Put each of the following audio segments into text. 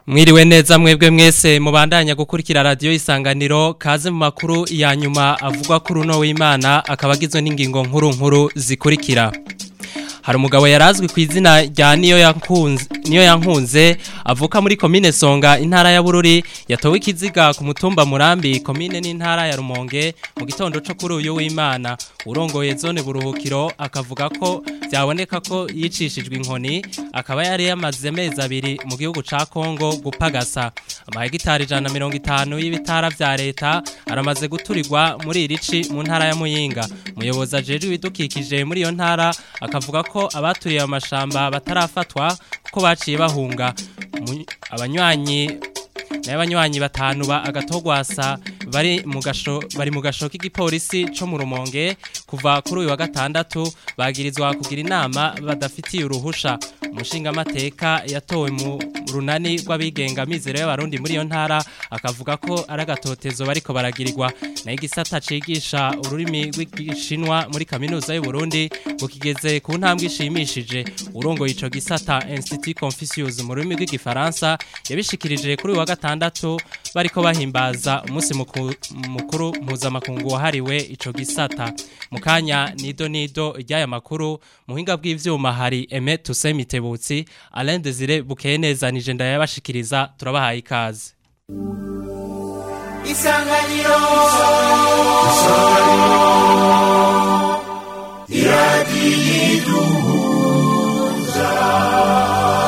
Mwiriwe neza mwebwe mwese mubandanya gukurikira radio isanganiro kaze mu makuru ya nyuma avugwa kuri uno w'Imana akabagizwe n'ingingo nkuru nkuru zikurikira. Hari umugabo yarazwi ku izina rya niyo yankunze niyo yankunze avuka muri commune Songa intara ya Bururi yatowe ikiziga ku mutumba Murambi commune n'intara ya Rumonge mu gitondo cyo kuri uyu w'Imana urongoye zone buruhukiro akavuga ko byaboneka ko yicishijwe inkoni akaba yari yamaze amezi abiri mu gihugu ca Kongo gupagasa amahegitari 150 y'ibitara vya leta aramaze guturirwa muri irici mu ntara ya Muyinga umuyobozi ajeje ibidukikije muri iyo ntara akavuga ko abaturiye amashamba batarafatwa kuko baciye bahunga abanywanyi n'abanywanyi batanu ba agatogwasa bari mu gasho bari mu gasho k'igipolisi co mu rumonge kuva kuri uyu wa gatandatu bagirizwa kugira inama badafitiye uruhusha umushinga amateka yatowe mu runani rw'abigenga mizero y'abarundi muri iyo ntara akavuga ko ari agatotezo bariko baragirirwa na igisata cigisha ururimi rw'igishinwa muri kaminuza y'u Burundi ngo kigeze ku ntambwe ishimishije urongoye ico gisata Institut Confucius mu rurimi rw'igifaransa yabishikirije kuri uyu wa gatandatu bariko bahimbaza umunsi mukuru mpuzamakungu wahariwe ico gisata mu kanya nido nido ry'aya makuru muhinga bw'ivyuma hari Aime Toussaint Mitebutsi Alain Desire bukeye neza nije ndayabashikiriza turabahaye ikaze Isanganiro Isanganiro Iradiyiduhuza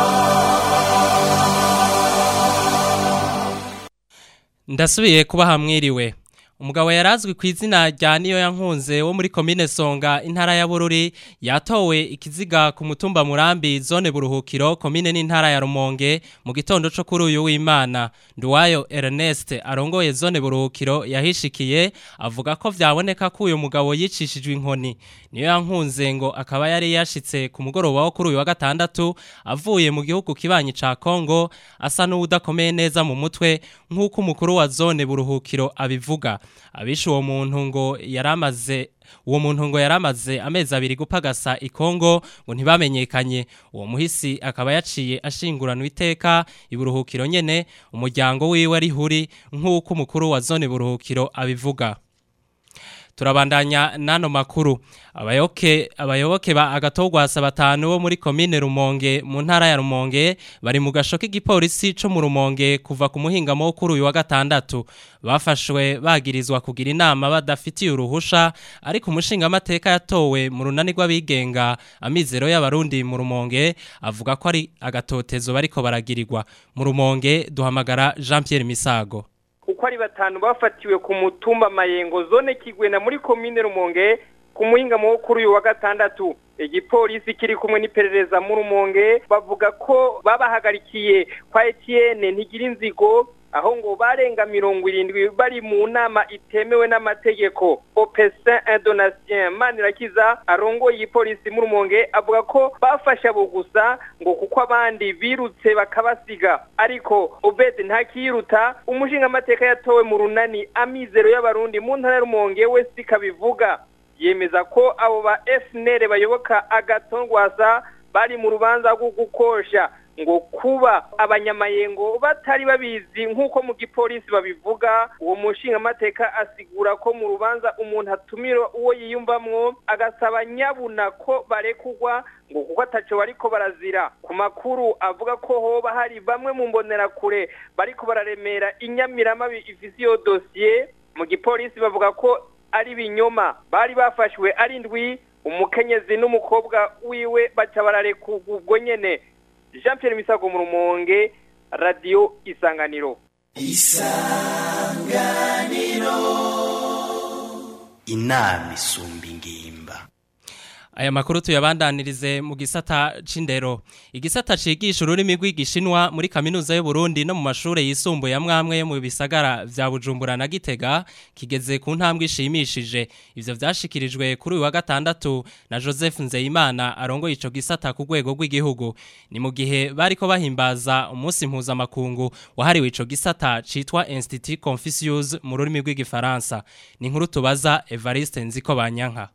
Ndasubiye kuba hamwiriwe umugabo yarazwi ku izina rya niyo yankunze wo muri komine Songa intara ya Bururi yatowe ikiziga ku mutumba Murambi zone buruhukiro komine n'intara ya Rumonge mu gitondo cyo kuri uyu w'Imana Nduwayo Ernest arongoye zone buruhukiro yahishikiye avuga ko vyaboneka ko uyu mugabo yicishijwe inkoni niyo yankunze ngo akaba yari yashitse ku mugoroba wo kuri uyu wa gatandatu avuye mu gihugu kibanyi ca Kongo asa n'udakomeye neza mu mutwe nk'uko umukuru wa zone buruhukiro abivuga abishe uwo muntu ngo yaramaze uwo muntu ngo yaramaze amezi abiri gupagasa ikongo ngo ntibamenyekanye uwo muhisi akaba yaciye ashingurana iteka iburuhukiro nyene umuryango wiwe ari huri nk'uko umukuru wa zone buruhukiro abivuga turabandanya nano makuru abayoke abayoboke ba agatogwasa batanu bo muri commune Rumonge mu ntara ya Rumonge bari mu gasho k'igipolisi co mu Rumonge kuva ku muhingamo wo kuri uyu wa gatandatu bafashwe bagirizwa kugira inama badafitiye uruhusha ariko umushinga amateka yatowe mu runani rw'abigenga amizero y'abarundi mu Rumonge avuga ko ari agatotezo bariko baragirirwa mu Rumonge duhamagara Jean Pierre Misago uko ari batanu bafatiwe ku mutumba mayengo zone kigwena muri komine rumonge ku muhingamo wo kuri uyu wa gatandatu igipolisi kiri kumwe n'iperereza mu rumonge bavuga ko babahagarikiye kwa Etienne ntigira inzigo aho ngo barenga mirongo irindwi bari mu nama itemewe n'amategeko opesin indonatien manirakiza arongoye igipolisi mu rumonge avuga ko bafashe abo gusa ngo kuko abandi birutse bakabasiga ariko obede ntakiyiruta umushinga amateka yatowe mu runani amizero y'abarundi mu ntara y'urumonge we sikabivuga yemeza ko abo ba FNL bayoboka agatongwasa bari mu rubanza rwo gukosha ngo kuba abanyamayengo batari babizi nk'uko mu gipolisi babivuga uwo mushinga amateka asigura ko mu rubanza umuntu atumira uwo yiyumvamwo agasaba nyabuna ko barekugwa ngo kuko ataco bariko barazira ku makuru avuga ko hoba hari bamwe mu mbonerakure bariko bararemera inyamiramabi ifise iyo dosiye mu gipolisi bavuga ko ari binyoma bari bafashwe ari ndwi umukenyezi n'umukobwa wiwe baca bararekugwa ubwo nyene Jean Pierre Misago mu rumonge radio isanganiro isanganiro inama isumba ingimba Aya makuru tuyabandanirize mu gisata c'indero. Igisata cigisha ururimi rw'igishinwa muri kaminuza y'u Burundi no mu mashure yisumbuye amwamwe mu bisagara vya Bujumbura na Gitega kigeze ku ntambwe ishimishije. Ivyo vyashikirijwe kuri uyu wa gatandatu na Joseph Nzeyimana arongoye ico gisata ku rwego rw'igihugu. Ni mu gihe bariko bahimbaza umunsi mpuzamakungu wahariwe ico gisata citwa Institut Confucius mu rurimi rw'igifaransa. Ni inkuru tubaza Evariste Nziko Banyanka.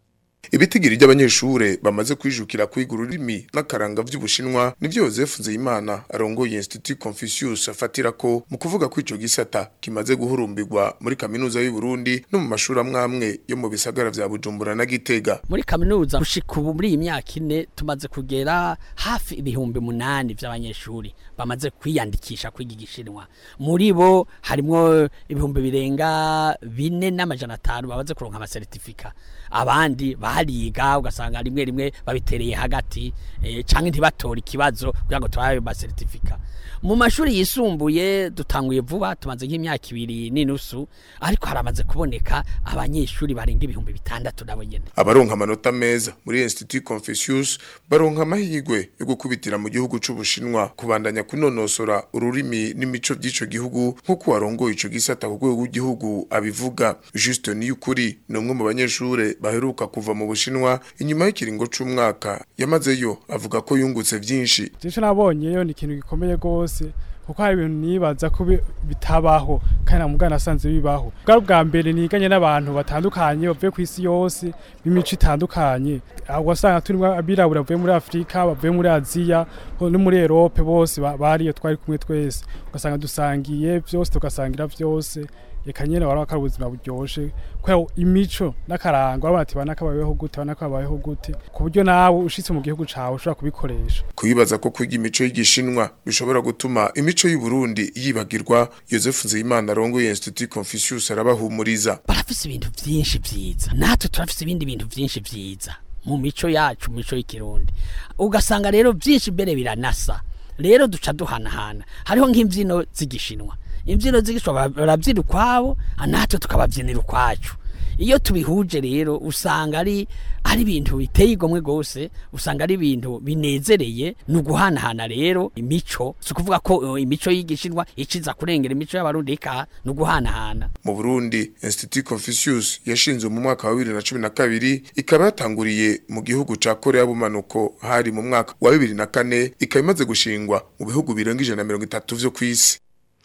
ibitigiri by'abanyeshure bamaze kwijukira kwiga ururimi n'akaranga vy'ubushinwa nivyo Joseph Nzeyimana arongoye Institut Confucius afatira ko mu kuvuga ko ico gisata kimaze guhurumbirwa muri kaminuza y'u Burundi no mu mashuri amwamwe yo mu bisagara vya Bujumbura na Gitega muri kaminuza gushika ubu muri iyi myaka ine tumaze kugera hafi ibihumbi munani vy'abanyeshuri bamaze kwiyandikisha kwiga igishinwa muri bo harimwo ibihumbi birenga bine n'amajana atanu bamaze kuronka amasertifika abandi bariga ugasanga rimwe rimwe babitereye hagati eh, canke ntibatora ikibazo kugira ngo turabe amasertifika mu mashuri yisumbuye dutanguye vuba tumaze nk'imyaka ibiri n'inusu ariko haramaze kuboneka abanyeshuri barenga ibihumbi bitandatu nabo nyene abaronka amanota meza muri Institut Confucius baronka amahirwe yo gukubitira mu gihugu c'ubushinwa kubandanya kunonosora ururimi n'imico by'ico gihugu nk'uko warongoye ico gisata ku rwego rw'igihugu abivuga Juste Niyukuri ni umwe mu banyeshure baheruka kuva mu bushinwa inyuma y'ikiringo c'umwaka yamazeyo avuga ko yungutse vyinshi icyo nabonyeyo ni ikintu gikomeye rwose kuko hari ibintu nibaza ko bi- bitabaho kandi na mugana asanze bibaho bwa bwa mbere niganye n'abantu batandukanye bavuye ku isi yose b'imico itandukanye aho wasanga turimo abirabura bavuye muri afurika bavuye muri aziya ho- no muri erope bose ba- bariyo twari kumwe twese ugasanga dusangiye byose tugasangira byose reka nyene wari wakari ubuzima buryoshe kubera imico n'akaranga urabona ati bana kabayeho gute bana kabayeho gute ku buryo nawe ushitse mu gihugu cawe ushobora kubikoresha kuyibaza ko kwiga imico y'igishinwa bishobora gutuma imico y'u Burundi yibagirwa Joseph Nzeyimana arongoye Institut Confucius arabahumuriza barafise ibintu vyinshi vyiza natwe turafise ibindi bintu vyinshi vyiza mu mico yacu mu mico y'ikirundi ugasanga rero vyinshi mbere biranasa rero duca duhanahana hariho nk'imvyino z'igishinwa imvyino z'igishinwa baravyina ukwabo natwe tukabavyinira ukwacu iyo tubihuje rero usanga ari ari ibintu biteye igomwe gose usanga ari ibintu binezereye ni uguhanahana rero imico si ukuvuga ko eh, imico y'igishinwa iciza kurengera imico y'abarundi eka ni uguhanahana mu Burundi Institut Confucius yashinzwe mu mwaka wa 2012 ikaba yatanguriye mu gihugu ca Korea bumanuko hari mu mwaka wa 2004 ikaba imaze gushingwa mu bihugu birenga 130 vyo kwisi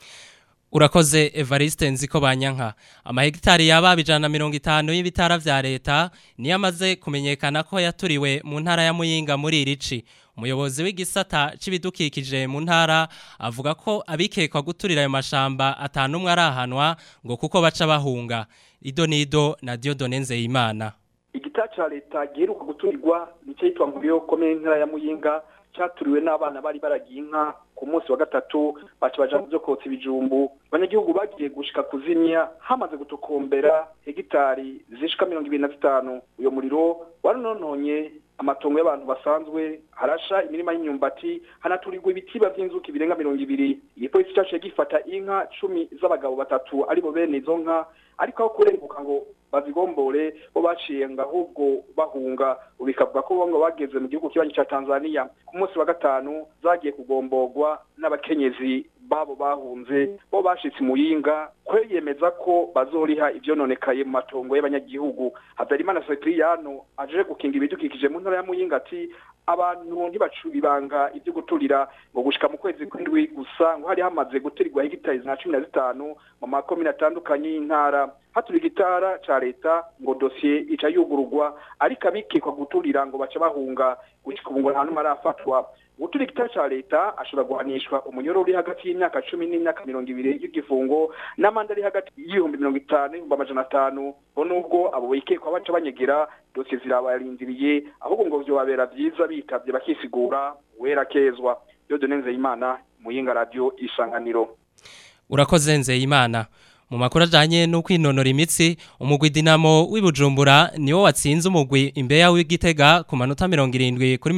Urakoze Evariste nziko banyanka amahegitari yaba ijana na mirongo itanu y'ibitara vya leta niyo amaze kumenyekana ko yaturiwe mu ntara ya Muyinga muri irici umuyobozi w'igisata c'ibidukikije mu ntara avuga ko abikekwa guturira ayo mashamba atanumwe arahanwa ngo kuko baca bahunga ido nido na Dieudonne Nzeyimana igita ca leta giheruka guturirwa nico yitwa Mbuyo komine ntara ya Muyinga caturiwe n'abana bari baragiye inka ku munsi wa gatatu baca baja mu vyo kotsa ibijumbu abanyagihugu bagiye gushika kuzimya hamaze gutokombera hegitari zishika mirongo ibiri na zitanu uyo muriro waranononye amatongo y'abantu basanzwe harasha imirima y'imyumbati hanaturirwa ibitiba vy'inzuki birenga mirongo ibiri igipolisi caciye gifata inka cumi z'abagabo batatu aribo bene izo nka ariko aho kurenguka ngo bazigombore bo baciye ngo ahubwo bahunga ubu bikavuga ko bo ngo bageze mu gihugu kibanyi ca tanzania ku munsi wa gatanu zagiye kugomborwa n'abakenyezi babo bahunze bo bashitse muyinga kweyemeza ko bazoriha ivyononekaye mu matongo y'abanyagihugu habyarimana sekiriyano aje gukinga ibidukikije mu ntara ya muyinga ati abantu ntibacu ibanga ibyo guturira ngo gushika mu kwezi kw'indwi gusa ngo hari hamaze guturirwa hegitari na cumi na zitanu mu makomine atandukanye y'intara haturiye igitara ca leta ngo dosiye ica yugururwa ariko abikekwa guturira ngo baca bahunga gushika ubu ngo nta numwe arafatwa gutura igitara ca leta ashobora guhanishwa umunyoro uri hagati y'imyaka cumi n'imyaka mirongo ibiri y'igifungo n'amande ari hagati y'ibihumbi mirongo itanu n'ibihumbi amajana atanu bo nubwo abo bikekwa baca banyegera dosiye zirabarindiriye ahubwo ngo vyobabera vyiza bitavye bakisigura wera kezwa Dieudonne Nzeyimana muyinga radio isanganiro Urakoze Nzeyimana mu makuru ajanye no kwinonora imitsi umugwi Dinamo w'ibujumbura niwo watsinze umugwi imbeya w'igitega ku manota 70 kuri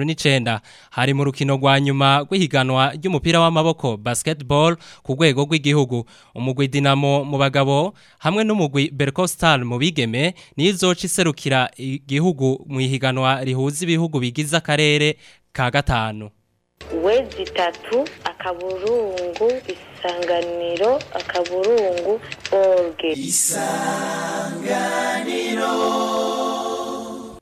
59 hari mu rukino rwa nyuma rw'ihiganwa ry'umupira w'amaboko basketball ku rwego rw'igihugu umugwi Dinamo mu bagabo hamwe n'umugwi Bercostal mu bigeme nizoca iserukira igihugu mu ihiganwa rihuza ibihugu bigize akarere ka gatanu wezi itatu akaburungu isanganiro akaburungu orge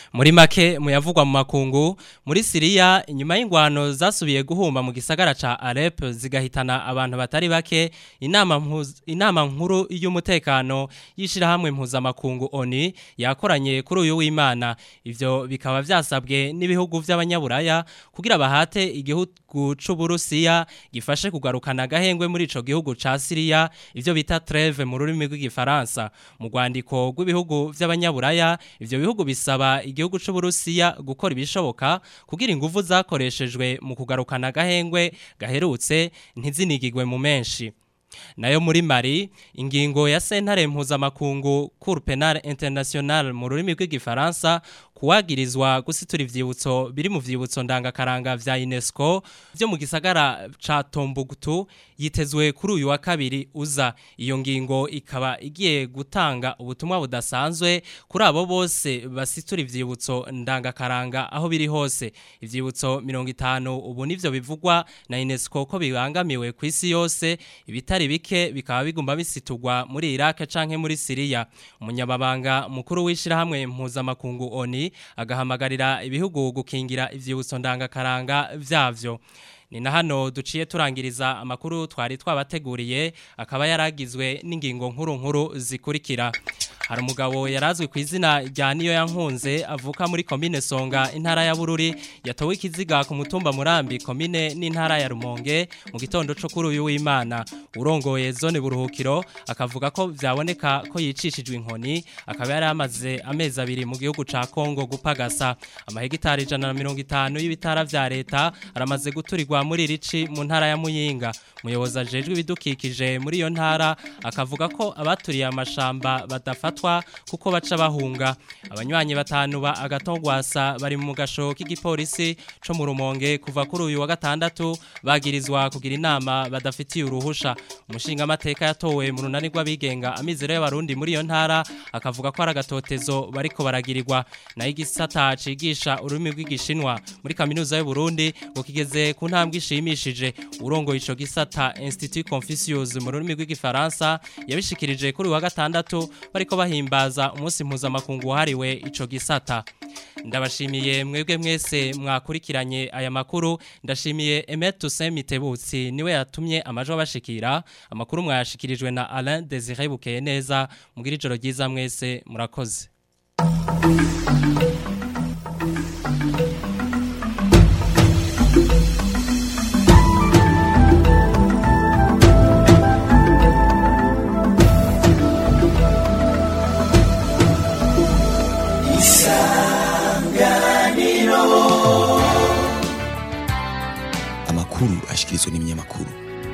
muri make muyavugwa mu makungu muri Syria inyuma y'ingwano zasubiye guhumba mu gisagara ca Alep zigahitana abantu batari bake inama mpuz, inama nkuru y'umutekano yishira hamwe impuza makungu ONU yakoranye kuri uyu w'Imana ivyo bikaba vyasabwe n'ibihugu vy'abanyaburaya kugira bahate igihugu c'Uburusiya gifashe kugarukana gahengwe muri ico gihugu ca Syria ivyo bita trêve mu rurimi rw'igifaransa mu rwandiko rw'ibihugu vy'abanyaburaya ivyo bihugu bisaba igihugu c'Uburusiya gukora ibishoboka kugira ingufu zakoreshejwe mu kugarukana gahengwe gaherutse ntizinigigwe mu menshi nayo muri Mali ingingo ya sentare mpuzamakungu Cour Penal International mu rurimi rw'igifaransa kuwagirizwa gusitura ivyibutso biri mu vyibutso ndangakaranga vya UNESCO vyo mu gisagara ca Tombouctou yitezwe kuri uyu wa kabiri uza iyo ngingo ikaba igiye gutanga ubutumwa budasanzwe kuri abo bose basitura ivyibutso ndangakaranga aho biri hose ivyibutso 50 ubu nivyo bivugwa na UNESCO ko bibangamiwe ku isi yose ibitari bike bikaba bigomba bisitugwa muri Iraq canke muri Syria umunyababanga mukuru wishira hamwe mpuzamakungu ONU agahamagarira ibihugu gukingira ivyibutso ndangakaranga vyavyo ni na hano duciye turangiriza amakuru twari twabateguriye akaba yaragizwe n'ingingo nkuru nkuru zikurikira hari umugabo yarazwi ku izina rya niyo yankunze avuka muri komine songa intara ya bururi yatowe ikiziga ku mutumba murambi komine n'intara ya rumonge mu gitondo cyo kuri uyu w'imana urongoye zone buruhukiro akavuga ko byaboneka ko yicishijwe inkoni akaba yari amaze amezi abiri mu gihugu ca kongo gupagasa amahegitari ijana na mirongo itanu y'ibitara vya leta aramaze guturirwa muri rici mu ntara ya muyinga umuyobozi ajejwe ibidukikije muri iyo ntara akavuga ko abaturiye amashamba badafata kuko baca bahunga abanywanyi batanu ba agatogwasa bari mu gasho k'igipolisi co mu rumonge kuva kuri uyu wa gatandatu bagirizwa kugira inama badafitiye uruhusha umushinga amateka yatowe mu runani rw'abigenga amizero y'abarundi muri iyo ntara akavuga ko ari agatotezo bariko baragirirwa nayo igisata cigisha ururimi rw'igishinwa muri kaminuza y'u Burundi ngo kigeze ku ntambwe ishimishije urongoye ico gisata Institut Confucius mu rurimi rw'igifaransa yabishikirije kuri uyu wa gatandatu bariko bahimbaza umunsi mpuzamakungu wahariwe ico gisata ndabashimiye mwebwe mwese mwakurikiranye aya makuru ndashimiye Emet Toussaint Mitebutsi niwe yatumye amajwi abashikira amakuru mwayashikirijwe na Alain Désiré Bukeye neza mugira ijoro ryiza mwese murakoze amakuru ashikirizwa n'ibinyamakuru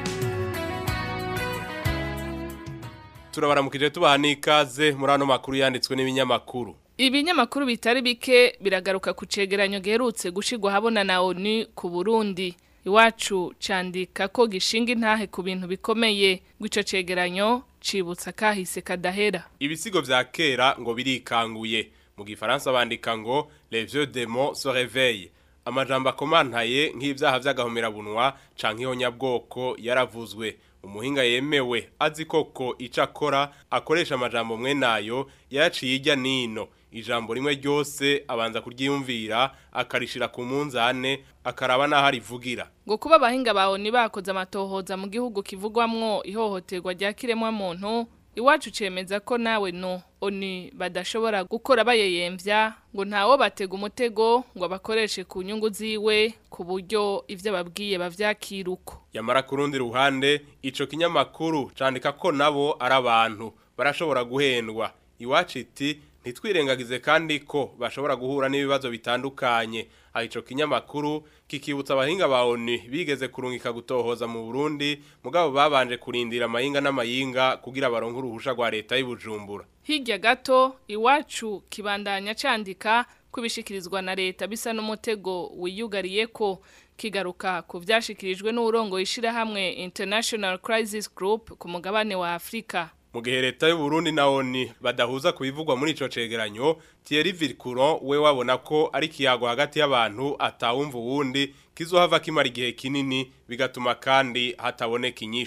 turabaramukije tubaha n'ikaze muri ano makuru yanditswe n'ibinyamakuru Ibinyamakuru bitari bike biragaruka ku cegeranyo giherutse gushigwa habona na ONU ku Burundi. Iwacu candika ko gishinga intahe ku bintu bikomeye gw'ico cegeranyo cibutsa kahise kadahera. ibisigo vya kera ngo birikanguye mu gifaransa bandika ngo les vieux démons se réveillent amajambo akomantaye nk'ivyaha vy'agahomerabunwa canke ihonyabwoko yaravuzwe umuhinga yemewe azi koko ico akora akoresha amajambo mwe nayo yaciye irya nino ijambo rimwe ryose abanza kuryiyumvira akarishira ku munzane akaraba n'aho arivugira Ngo kuba abahinga ba ONU bakoze amatohoza mu gihugu kivugwamwo ihohoterwa rya kiremwa muntu iwacu cemeza ko nawe no ONU badashobora gukora bayeyemvya ngo ntawo batega umutego ngo abakoreshe ku nyungu ziwe ku buryo ivyo babwiye bavyakiruko yamara ku rundi ruhande ico kinyamakuru candika ko nabo ari abantu barashobora guhendwa iwacu iti ntitwirengagize kandi ko bashobora guhura n'ibibazo bitandukanye aho ico kinyamakuru kikibutsa abahinga ba ONU bigeze kurungika gutohoza mu Burundi mugabo babanje kurindira amahinga n'amayinga kugira baronke uruhusha rwa leta y'Ibujumbura Hirya gato iwacu kibandanya candika kubishikirizwa na leta bisa n'umutego wiyugariye ko kigaruka ku vyashikirijwe n'urongo ishirahamwe International Crisis Group ku mugabane wa Afrika. mu gihe leta y'u Burundi na ONU badahuza kubivugwa muri ico cegeranyo Thierry Vilcourt we wabona ko ari kiyago hagati y'abantu atawumva uwundi kizohava kimara igihe kinini bigatuma kandi hataboneka inyishu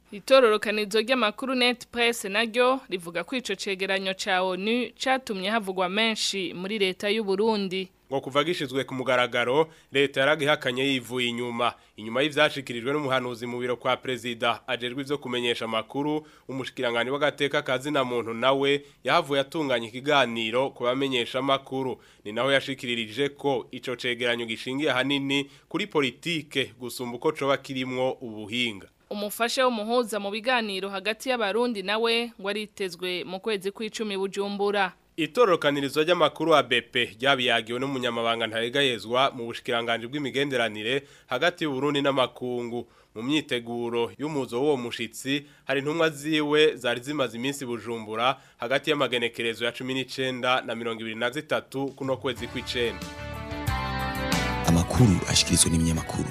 Itororokanizo ry'amakuru Net Press naryo rivuga ko ico cegeranyo ca ONU catumye havugwa menshi muri leta y'u Burundi. ngo kuva gishizwe ku mugaragaro leta yaragihakanye yivuye inyuma inyuma y'ivyashikirijwe n'umuhanuzi mu biro kwa prezida ajejwe ivyo kumenyesha amakuru umushikirangani w'agateka kazi na muntu nawe yahavuye atunganya ikiganiro ku bamenyesha amakuru ni naho yashikiririje ko ico cegeranyo gishingiye hanini kuri politike gusumba uko coba kirimwo ubuhinga Umufasha w'umuhuza mu biganiro hagati y'abarundi nawe ngo aritezwe mu kwezi kw'icumi bujumbura. Itororokanirizo ry'amakuru wa BP ryabiyagiwe n'umunyamabanga ntaregayezwa mu bushikiranganje bw'imigenderanire hagati y'u Burundi n'amakungu mu myiteguro y'umuzo w'uwo mushitsi hari intumwa ziwe zari zimaze iminsi bujumbura hagati y'amagenekerezo ya 19 na 23 kuno kwezi kw'icenda amakuru ashikirizwa n'ibinyamakuru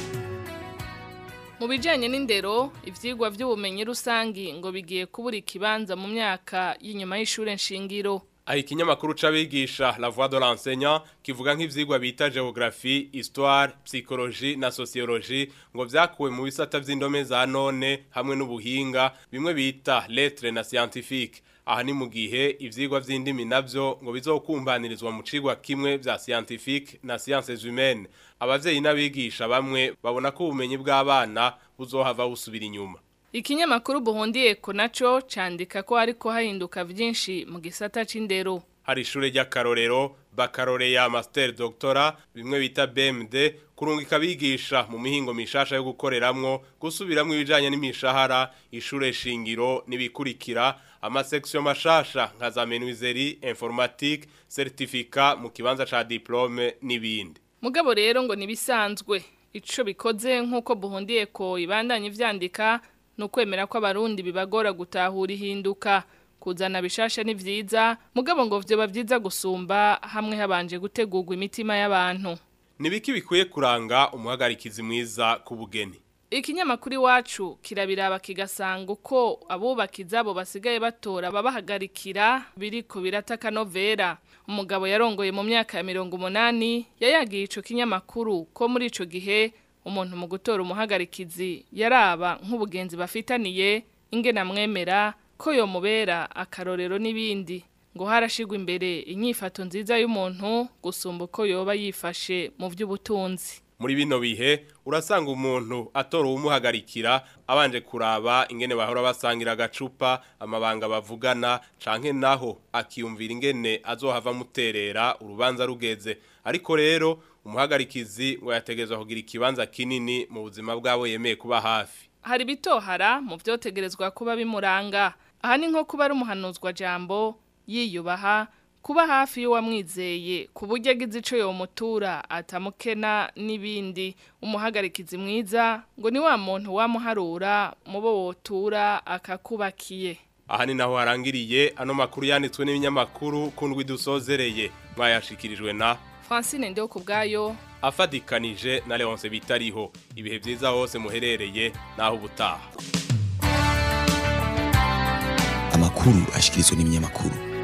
Mu bijanye n'indero, ivyigwa vy'ubumenyi rusangi ngo bigiye kubura ikibanza mu myaka y'inyuma y'ishure nshingiro. Aho ikinyamakuru c'abigisha La Voix de l'enseignant kivuga nk'ivyigwa bita geographie, histoire, psychologie na sociologie ngo vyakuwe mu bisata vy'indome za none hamwe n'ubuhinga bimwe bita lettres na scientifique. Aha ni mu gihe ivyigwa vy'indimi navyo ngo bizokumbanirizwa mu cigwa kimwe vya scientifique na sciences humaines. Abavyeyi n'abigisha bamwe babona ko ubumenyi bw'abana buzohava busubira inyuma. Ikinyamakuru buhundiye ko naco candika ko hariko hahinduka vyinshi mu gisata c'indero. hari ishure ry'akarorero bakaloreya master doctora bimwe bita BMD kurungika bigisha mu mihingo mishasha yo gukoreramwo gusubiramwo ibijanye n'imishahara ishure shingiro nibikurikira amasection mashasha nka za menuiserie informatique certificat mu kibanza ca diplome n'ibindi Mugabo rero ngo nibisanzwe ico bikoze nkuko buhundiye ko ibandanye vyandika no kwemera ko abarundi bibagora gutahura ihinduka kuzana bishasha ni vyiza mugabo ngo vyo bavyiza gusumba hamwe habanje gutegurwa imitima y'abantu nibiki bikwiye kuranga umuhagarikizi mwiza ku bugeni Ikinyamakuru iwacu kirabiraba kigasanga uko abubaka izabo basigaye batora babahagarikira biriko birataka novera umugabo yarongoye mu myaka ya mirongo umunani yayagiye ico kinyamakuru ko muri ico gihe umuntu mu gutora umuhagarikizi yaraba nk'ubugenzi bafitaniye ingena mwemera ko yomubera akarorero n'ibindi ngo harashigwa imbere inyifato nziza y'umuntu gusumba uko yoba yifashe mu by'ubutunzi muri bino bihe urasanga umuntu atora uwumuhagarikira abanje kuraba ingene bahora basangira agacupa amabanga bavugana canke naho akiyumvira ingene azohava muterera urubanza rugeze ariko rero umuhagarikizi ngo yategezwa kugira ikibanza kinini mu buzima bwabo yemeye kuba hafi hari bitohara mu byotegerezwa kuba bimuranga aha ni nko kuba ari umuhanuzwa jambo yiyubaha kuba hafi y'uwamwizeye ku buryo agize ico yomutura atamukena n'ibindi umuhagarikizi mwiza ngo ni wa muntu wamuharura mu bo wotura akakubakiye aha ni naho harangiriye ano makuru yanditswe n'ibinyamakuru kundwi dusozereye mwayashikirijwe na Francine ndio kubgayo afadikanije na Leonce bitariho ibihe byiza hose muherereye naho ubutaha amakuru ashikirizwa n'ibinyamakuru